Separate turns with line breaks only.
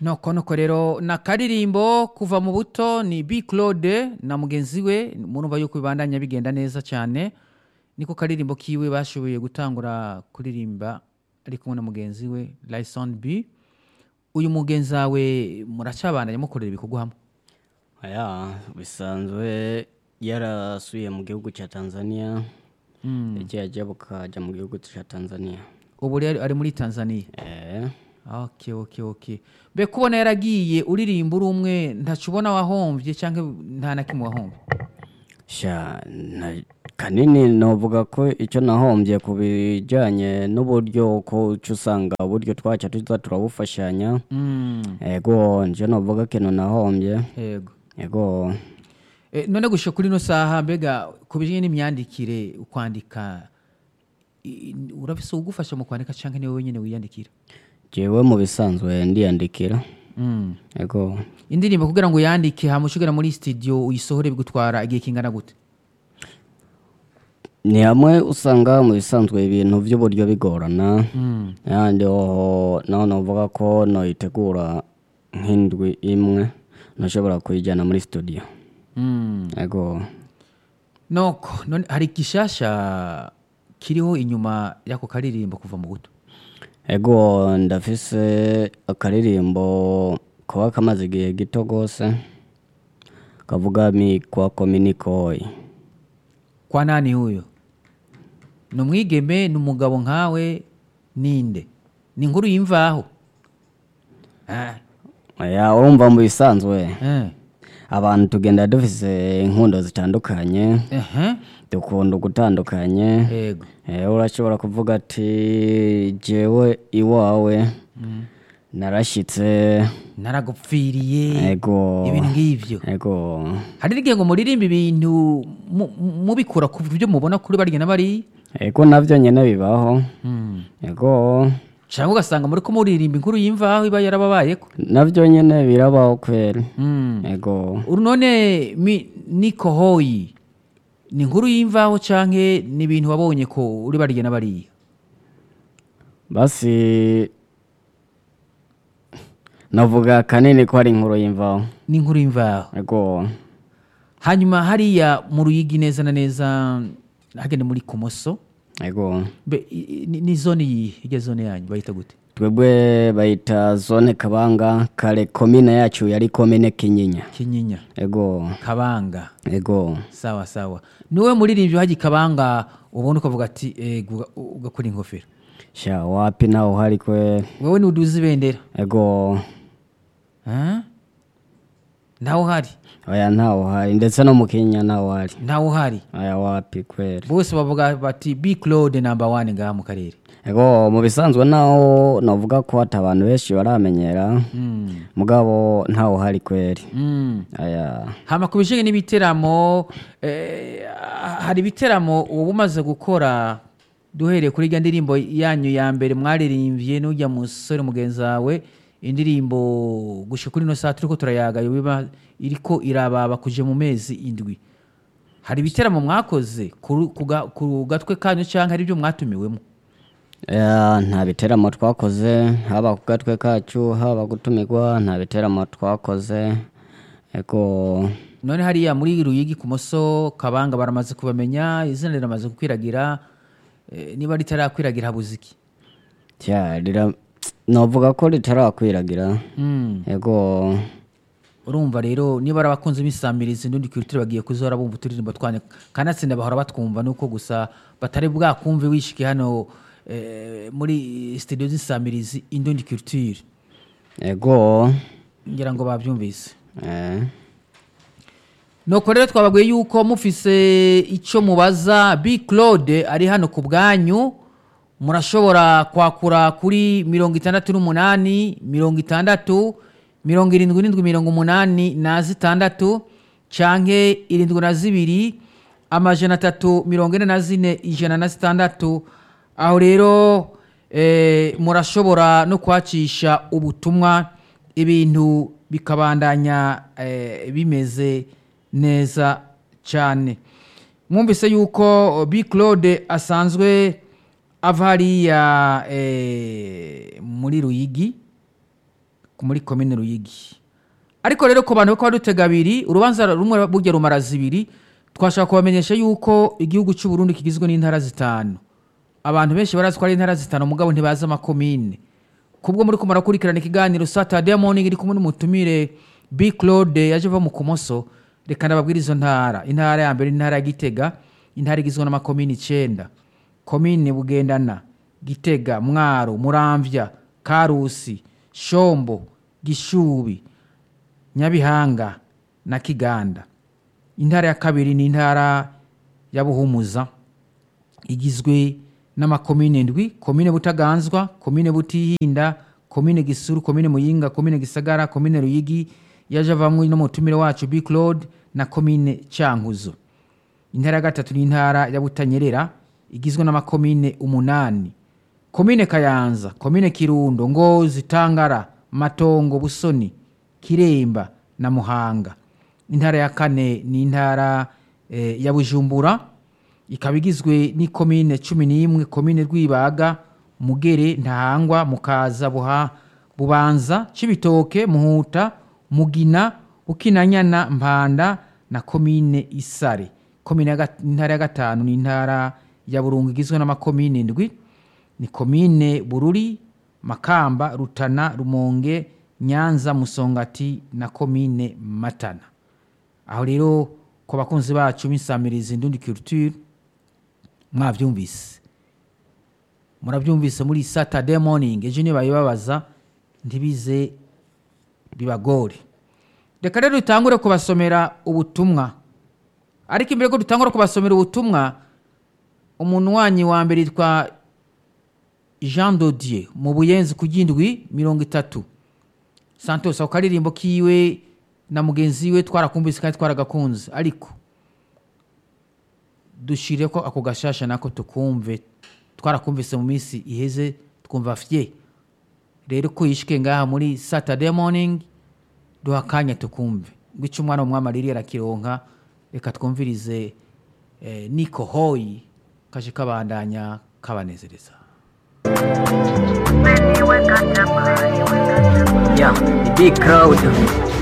noko nuko rero na karirimbo kuva mu buto ni B Claude na mugenzi we murumva yuko bibandanya bigenda neza cyane niko karirimbo kiwe bashoboye gutangura kuririmba ari kumwe na mugenzi we Lyson B uyu mugenzi wawe muracabandanya mukorera ibikorwa hamwe
aya bisanzwe yarasuye mu gihugu cya tanzania yagiye ajya bukajya mu gihugu cya tanzania
ubu rero ari muri Tanzania
eh
okay okay okay be kubona yaragiye uririmba uri umwe ntacu ubona wahombye cyangwa nta na kimwe wahombye
sha na- kanini novuga ko icyo nahombye ku bijyanye n'uburyo ko uca usanga uburyo twaca tuza turabufashanya
Mm,
ego nje novuga ikintu nahombye
yego
ego
Eh, none gushika kuri ino saha mbega ku bijyanye n'imyandikire ukwandika i- i- urafise ugufasha mu kwandika cyangwa niwe wenyine wiyandikira
jewe mu bisanzwe ndiyandikira
Mm.
ego
indirimbo kugira ngo uyandike hama ushigara muri studio uyisohore bigutwara igihe kingana gute
ni hamwe usanga mu bisanzwe ibintu by'uburyo bigorana
Mm.
yandi hoho naho novuga ko noyitegura nk'indwi imwe nashobora kuyijyana muri studio
Mm.
ego
noko none hari igishasha kiriho inyuma y'ako karirimbo kuva mu buto
ego ndafise akaririmbo kuba kamaze igihe gito rwose kavuga mi kwa kominikoyi
kwa nani huyo ni umwigeme ni umugabo nkawe ninde ni inkuru y'imvaho Ah,
ya urumva mu bisanzwe
eh,
abantu tugenda dufise inkundo zitandukanye
ehe,
dukunda gutandukanye
yego
Eh, urashobora kuvuga ati jewe iwawe narashyitse
naragupfiriye
ego
ibintu nk'ivyo
ego
hari n'igihe ngo muririmba ibintu mu- mu- mubikura ku byo mubona kuri barya na bariya
ego nabyo nyine bibaho
Mm.
ego
cyangwa ugasanga muri ko muririmba inkuru y'imvaho iba yarababayeko
nabyo nyine birabaho kweri
Mm.
ego
uru none mi- niko hoyi ni inkuru y'imvaho canke ni ibintu wabonye ko uri barya na bariya
basi navuga kanini ko ari inkuru y'imvaho
ni inkuru y'imvaho
ego
hanyuma hariya mu ruyigi neza na neza hagende muri kumoso
ego
Mbe, i- i- ni ni zone yihe irya zone yanyu bayita gute
twebwe bayita zone kabanga kare komine yacu yari komine kinyinya
kinyinya
ego
kabanga
ego
sawa sawa niwe muririmbyi haji kabanga ubona ukavuga ati ego uga- ugakora ingofero
sha wapi naho hari kweri
wewe nuduza ibendera
ego
Ah? ntawe uhari
oya ntawo hari ndetse no mu kenya ntawo hari
ntawe uhari
oya wapi kweri
bose bavuga bati b claude number one ngaha mu karere
ego mu bisanzwe naho navuga ko hata abantu benshi baramenyera
Mm.
mugabo ntawo hari kweri
Mm.
aya
hama ku bijanye n'ibiteramo eh, hari ibiteramo uba umaze gukora duhereye kuri irya ndirimbo yanyu ya mbere mwaririmbye n'ujya musore mugenzi wawe indirimbo gushika kuri ino saa turiko turayaga biba iriko irababa kuje mu mezi indwi hari ibiteramo mwakoze ku ku ga- ku gatwe kanyu canke hari ibyo mwatumiwemo
Ya, nta biteramo twakoze haba ku gatwe kacu haba gutumirwa nta biteramo twakoze ego
none hariya muri ruyigi ku moso kabanga baramaze kubamenya izina riramaze gukwiragira eh, niba ritarakwiragira habuze iki
tya rira novuga ko ritarakwiragira
Mm.
ego
urumva rero niba ari abakunzi b'isamirizi n'undi kulture bagiye kuzora bumva uturirimbo twanyu kanatsinda bahora batwumva nuko gusa batari bwakumve wishike hano eh, muri studio z'isamirizi indundi culture
ego
ngira ngo babyumvise
eh,
nuko rero twababwiye yuko mufise icyo mubaza b claude ari hano ku bwanyu murashobora kwakura kuri mirongo itandatu n'umunani mirongo itandatu mirongo irindwi n'indwi mirongo umunani na zitandatu canke irindwi na zibiri amajana atatu mirongo ine na zine ijana na zitandatu aho rero eh, murashobora no kwacisha ubutumwa ibintu bikabandanya eh, bimeze neza cyane mwumvise yuko b claude asanzwe ava hariya eh, muri ruyigi muri komine ruyigi ariko rero ku bantu ko badutega abiri urubanza rumwe burya rumara zibiri twashaka kubamenyesha yuko igihugu cy'u Burundi kigizwe n'intara zitanu abantu benshi barazi ko ari intara zitanu mugabo ntibazi amakomine kubwo muri kumara kurikirana ikiganiro Saturday morning iri kumwe n'umutumire B Claude yaje ava mu kumoso reka ndababwira izo ntara intara ya mbere ni intara ya Gitega intara igizwe n'amakomine icenda komine Bugendana Gitega Mwaro Muramvya Karusi Shombo Gishubi Nyabihanga na Kiganda intara ya kabiri ni intara ya Buhumuza igizwe n'amakomine ndwi komine Butaganzwa komine Butihinda komine Gisuru komine Muyinga komine Gisagara komine Ruyigi yaje avamwe n'umutumire wacu B Claude na komine Cankuzo intara ya gatatu ni intara ya Butanyerera igizwe n'amakomine umunani komine Kayanza komine Kirundo Ngozi Tangara Matongo Busoni Kiremba na Muhanga intara ya kane ni intara eh, ya Bujumbura ikaba igizwe n'ikomine cumi n'imwe komine Rwibaga Mugere Ntahangwa Mukaza Buha Bubanza Cibitoke Muhuta Mugina Bukinanyana Mpanda na komine Isare komine ya gat- intara ya gatanu ni intara ya Burungu igizwe n'amakomine ndwi ni komine Bururi Makamba Rutana Rumonge Nyanza Musongati na komine Matana aho rero ku bakunzi bacu b'insamirizi ndundi culture mwabyumvise murabyumvise muri saturday morning ejo nibayibabaza ntibize bibagore reka rero dutangure kubasomera ubutumwa ariko imbere ko dutangura kubasomera ubutumwa umuntu wanyu wa mbere yitwa jean dodier mu buyenzi ku gindwi mirongo itatu santos ako karirimbo kiwe na mugenzi we twarakumvise kandi twaragakunze ariko dushire ko ako gashasha nako tukumve twarakumvise mu minsi iheze twumva fye rero ko yishike ngaha muri saturday morning duha akanya tukumve ngo icyo umwana w'umwami aririye arakironka reka twumvirize eh, niko hoyi kaje kabandanya kabanezereza
Yeah, the big crowd.